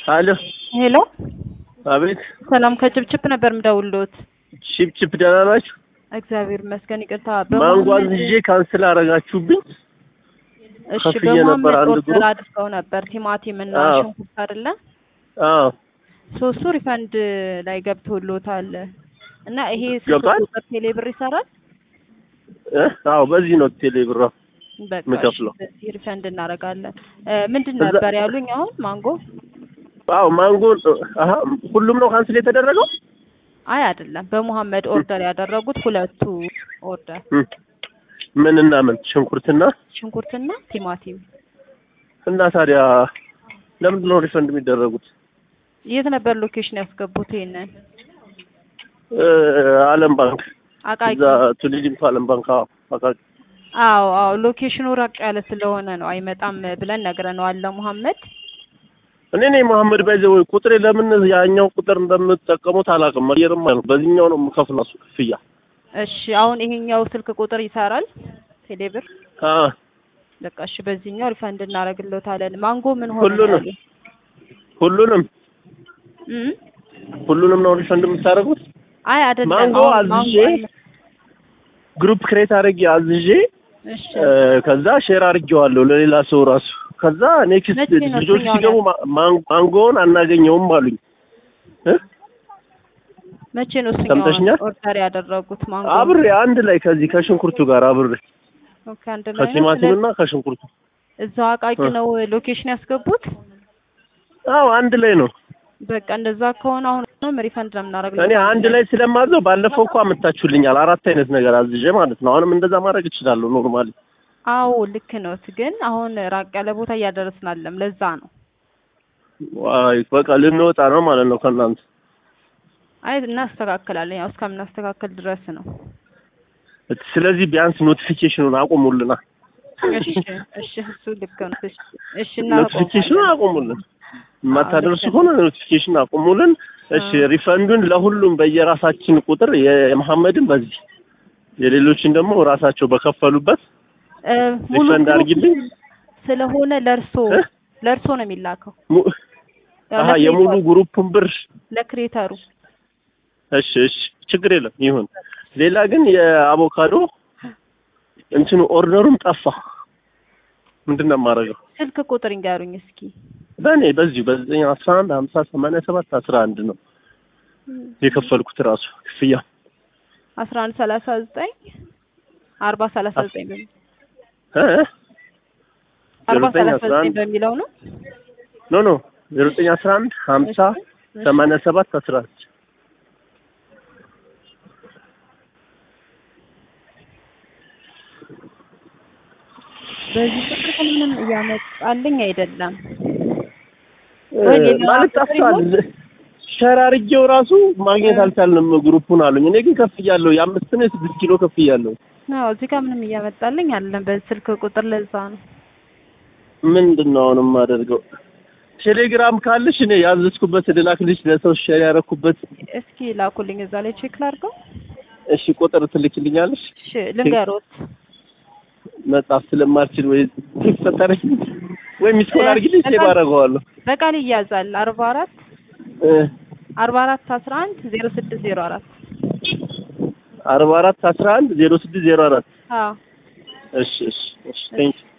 አሎ ሄሎ አቤት ሰላም ከጭብጭብ ነበር ምደውልሎት። ቺፕቺፕ ደህና ናችሁ? እግዚአብሔር ይመስገን። ይቅርታ ማንጓን ይዤ ካንስል አደረጋችሁብኝ። እሺ ከፍዬ ነበር በመሀመድ አንድ ኦርደር ግሩፕ። አድርገው ነበር ቲማቲም እና አዎ። ሽንኩርት አይደለ? አዎ ሶስቱ ሪፈንድ ላይ ገብቶሎታል እና ይሄ ስልክ ገብቷል? ቁጥር ቴሌ ብር ይሰራል። እ? አዎ በዚህ ነው ቴሌ ብራ በቃ የምከፍለው። እሺ፣ በዚህ ሪፈንድ እናደርጋለን። እ፣ ምንድን እዛ- ነበር ያሉኝ አሁን ማንጎ? አዎ ማንጎን አሀ ሁሉም ነው ካንስል የተደረገው? አይ አይደለም፣ በመሀመድ ኦርደር ያደረጉት ሁለቱ ኦርደር እም። ምን እና ምን ሽንኩርትና ሽንኩርትና ቲማቲም። እና ታዲያ ለምንድን ነው ሪፈንድ የሚደረጉት? የት ነበር ሎኬሽን ያስገቡት? ይሄንን እ፣ አለም ባንክ አቃቂ እዛ ቱሊዲምቱ አለም ባንክ አዎ አቃቂ አዎ አዎ ሎኬሽኑ ራቅ ያለ ስለሆነ ነው አይመጣም ብለን ነግረነዋል ለሙሐመድ። እኔ ነኝ መሐመድ ባይዘ ወይ ቁጥሬ ለምን ያኛው ቁጥር እንደምትጠቀሙት አላውቅም። መየርም አይደል በዚህኛው ነው የምከፍለው እሱ ክፍያ። እሺ አሁን ይሄኛው ስልክ ቁጥር ይሰራል ቴሌብር። አ በቃ እሺ በዚህኛው ሪፈንድ እናደርግልዎታለን። ማንጎ ምን ሆነ? ሁሉንም ያሉኝ? ሁሉንም እም? ሁሉንም ነው ሪፈንድ የምታደርጉት? አይ አይደለም። ማንጎ አሁን አዝዤ ማንጎ አለ። ግሩፕ ክሬት አድርጌ አዝዤ እሺ እ፣ ከዛ ሼር አድርጌዋለሁ ለሌላ ሰው ራሱ። ከዛ ኔክስት መቼ ነው ልጆች እሱኛው ሲገቡ ማ- ማን- ማንጎውን አናገኘውም አሉኝ። እ? መቼ ነው እሱኛው ሰምተሽኛል? ኦርደር ያደረጉት ማንጎ? አብሬ አንድ ላይ ከዚህ ከሽንኩርቱ ጋር አብሬ ኦኬ አንድ ላይ ነው። ከቲማቲምና ከሽንኩርቱ እዛው አቃቂ እ። ነው ሎኬሽን ያስገቡት። አዎ አንድ ላይ ነው። በቃ እንደዛ ከሆነ አሁን ነው ሪፈንድ ነው የምናደርግልዎት። እኔ አንድ ላይ ስለማዘው ባለፈው እኮ አመታችሁልኛል አራት አይነት ነገር አዝዤ ማለት ነው። አሁንም እንደዛ ማድረግ እችላለሁ ኖርማሊ። አዎ ልክ ነው። ግን አሁን ራቅ ያለ ቦታ እያደረስን አለም። ለዛ ነው። ዋይ በቃ ልንወጣ ነው ማለት ነው ከእናንተ። አይ እናስተካክላለን። ያው እስከምናስተካክል ድረስ ነው። ስለዚህ ቢያንስ ኖቲፊኬሽኑን አቁሙልና እሺ እሺ፣ እሱ ልክ ነው። እሺ እሺ፣ ኖቲፊኬሽኑን አቁሙልን። የማታደርሱ ከሆነ ኖቲፊኬሽን አቁሙልን። እሺ ሪፈንዱን ለሁሉም በየራሳችን ቁጥር የመሐመድን በዚህ የሌሎችን ደግሞ ራሳቸው በከፈሉበት እ፣ ሙሉ ሪፈንድ ግሩፕ አድርጊልኝ። ስለሆነ ለእርሶ እ? ለእርሶ ነው የሚላከው ሙ- ያው አሀ የሙሉ ግሩፑን ብር ለክሬተሩ እሺ እሺ ችግር የለም ይሁን። ሌላ ግን የአቮካዶ እንትኑ ኦርደሩም ጠፋ። ምንድን ነው የማደርገው? ስልክ ቁጥር ይንገሩኝ እስኪ። በእኔ በዚሁ በዘጠኝ አስራ አንድ ሀምሳ ሰማንያ ሰባት አስራ አንድ ነው የከፈልኩት ራሱ ክፍያ አስራ አንድ ሰላሳ ዘጠኝ አርባ ሰላሳ ዘጠኝ በሚ- እ? አርባ ዘጠኝ ሰላሳ አስራ ዘጠኝ አንድ በሚለው ነው። ኖ ኖ ዘጠኝ አስራ አንድ ሀምሳ እሺ፣ ሰማንያ ሰባት አስራ አንድ በዚህ ቁጥር ምንም እያመጣልኝ አይደለም። እ፣ ወይ ሌላ ማለት ቁጥር ጠፍቷል። ሸር አድርጌው ራሱ ማግኘት እ። አልቻልንም ግሩፑን አሉኝ። እኔ ግን ከፍያለሁ። የአምስት ነው የስድስት ኪሎ ከፍያለሁ። አዎ እዚህ ጋር ምንም እያመጣልኝ አይደለም በዚህ ስልክ ቁጥር ለዛ ነው። ምንድን ነው አሁን የማደርገው? ቴሌግራም ካለሽ እኔ ያዘዝኩበት ልላክልሽ፣ ለሰው ሼር ያደረኩበት። እስኪ ላኩልኝ እዛ ላይ ቼክ ላድርገው። እሺ ቁጥር ትልክልኛለሽ? እሺ ልንገሮት። መጻፍ ስለማልችል ወይ ተፈጠረኝ ወይ ሚስ ኮል አድርጊልኝ፣ ሴቭ አደርገዋለሁ። በቃል ይያዛል አርባ አራት እ፣ አርባ አራት አስራ አንድ ዜሮ ስድስት ዜሮ አራት አርባ አራት አስራ አንድ ዜሮ ስድስት ዜሮ አራት አዎ እሺ እሺ እሺ ቴንክ